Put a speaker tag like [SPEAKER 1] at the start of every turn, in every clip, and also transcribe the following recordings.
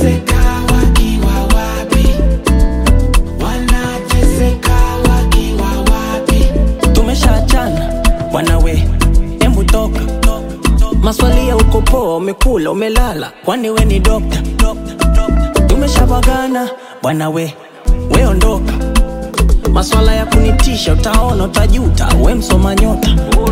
[SPEAKER 1] wanateseka wakiwa wapi? Wanateseka wakiwa wapi?
[SPEAKER 2] tumeshaachana wanawe embu toka maswali ya uko poa umekula umelala kwani we ni dokta tumeshavagana bwana we we ondoka maswala ya kunitisha utaona utajuta we msoma nyota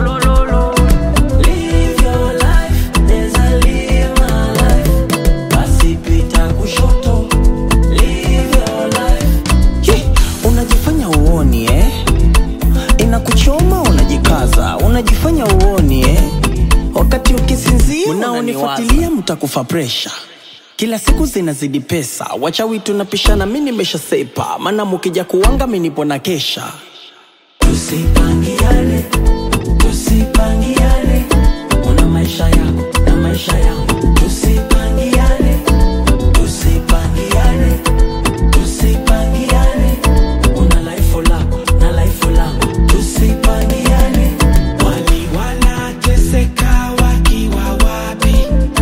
[SPEAKER 2] Live your life, neza live my life. Basi pita kushoto. Live your life. Ye, unajifanya uoni eh? inakuchoma unajikaza unajifanya uoni eh? wakati ukisinzia unaonifuatilia mtakufa presha kila siku zinazidi pesa wachawi tunapishana mi nimeshasepa maana mukija kuwanga mi nipo na kesha tusipangiane tusipangiane una maisha yako na maisha yangu tusipangiane tusipangiane tusipangiane una laifu lako na laifu langu tusipangiane
[SPEAKER 1] Wali wanateseka wakiwa wapi?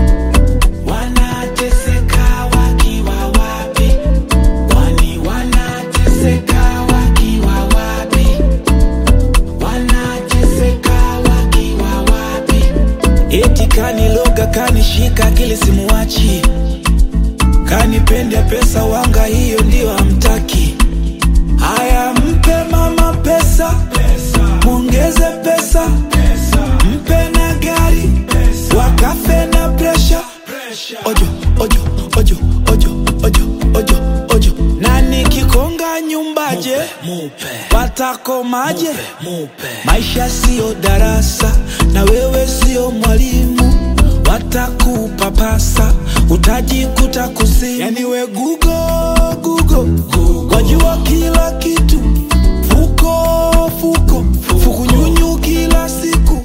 [SPEAKER 1] Wanateseka wakiwa wapi? Wali wanateseka wakiwa wapi? Wanateseka wakiwa wapi? Eti kaniloga kanishika akili simuwachi, kanipenda pesa wanga, hiyo ndio hamtaki. Haya, mpe mama pesa, mwongeze pesa, mpe na gari, wakafe na presha. Ojo, ojo, ojo, ojo, ojo, ojo, ojo. Na nikikonga nyumbaje, watakomaje? Maisha siyo darasa, na wewe siyo mwalimu watakupapasa utajikuta kuzimu. Yani we gugo gugo, wajua kila kitu, fuko fuko fukunyunyu kila siku.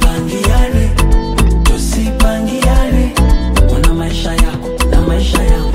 [SPEAKER 2] tusipangiane tusipangiane una maisha yako na maisha yangu